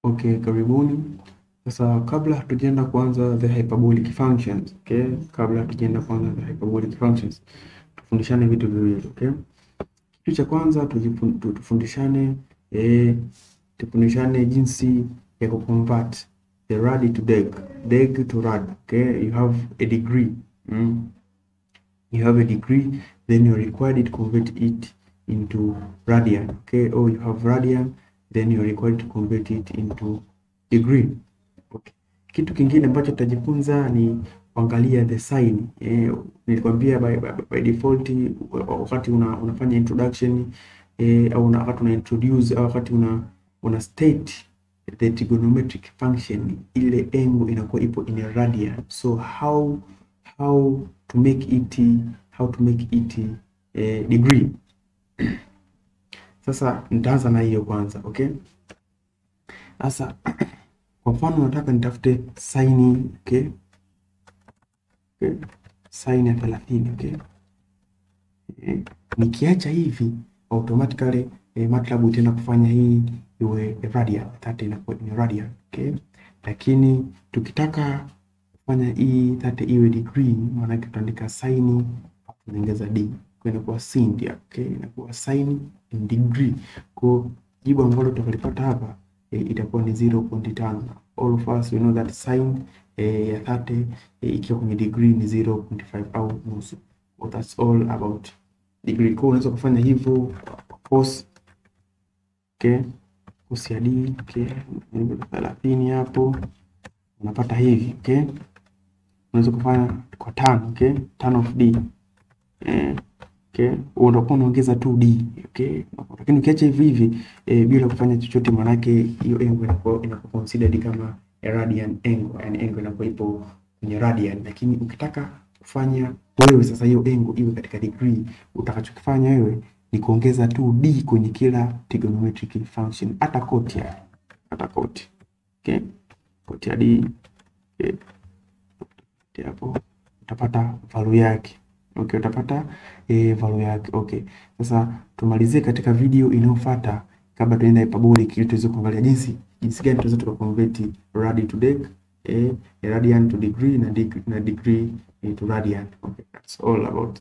Okay, karibuni. Sasa kabla hatujaenda kuanza the hyperbolic functions, okay? Kabla hatujaenda kuanza the hyperbolic functions, tufundishane vitu viwili, okay? Kitu cha kwanza tujifun- tu- tufundishane eh, tufundishane jinsi ya kuconvert the rad to deg, deg to rad, okay? You have a degree. Mm? You have a degree, then you're required to convert it into radian, okay? Or you have radian, then you're required to convert it into degree. Okay. Kitu kingine ambacho tutajifunza ni kuangalia the sign. Eh, nilikwambia by, by, by default wakati una, unafanya introduction eh, au una, wakati una introduce au wakati una, una state the trigonometric function ile angle inakuwa ipo in a radian. So how how to make it how to make it eh, degree. Sasa nitaanza na hiyo kwanza, okay? Sasa kwa mfano nataka nitafute saini okay? Okay? Saini ya thelathini okay? Eh, nikiacha hivi automatically eh, MATLAB itaenda kufanya hii iwe radian, that inakuwa ni radian okay? Lakini tukitaka kufanya hii that iwe degree, maana yake tutaandika saini tunaongeza d kwa inakuwa sin ndio okay? Inakuwa sin in degree kwa jibu ambalo tutalipata hapa e, itakuwa ni 0.5. All of us we know that sin e, ya 30 e, ikiwa kwenye degree ni 0.5 au nusu. So that's all about degree. Kwa unaweza kufanya hivyo cos okay, cos ya d okay, thelathini hapo unapata hivi okay. Unaweza kufanya kwa tano okay, tan of d eh, okay, unakuwa unaongeza tu d okay, lakini ukiacha hivi hivi eh, bila kufanya chochote, manake hiyo angle inakuwa inakuwa considered kama a radian angle, yani angle inakuwa ipo kwenye radian. Lakini ukitaka kufanya wewe sasa hiyo angle iwe katika degree, utakachokifanya wewe ni kuongeza tu d kwenye kila trigonometric function, hata koti ya hata koti okay, koti ya d okay, hapo utapata value yake. Okay, utapata eh, value yake. Okay. Sasa tumalizie katika video inayofuata kabla tuenda hyperbolic ili tuweze kuangalia jinsi jinsi gani tunaweza tukaconvert rad to deg, eh, radian to degree na degree, na degree eh, to radian. Okay, that's all about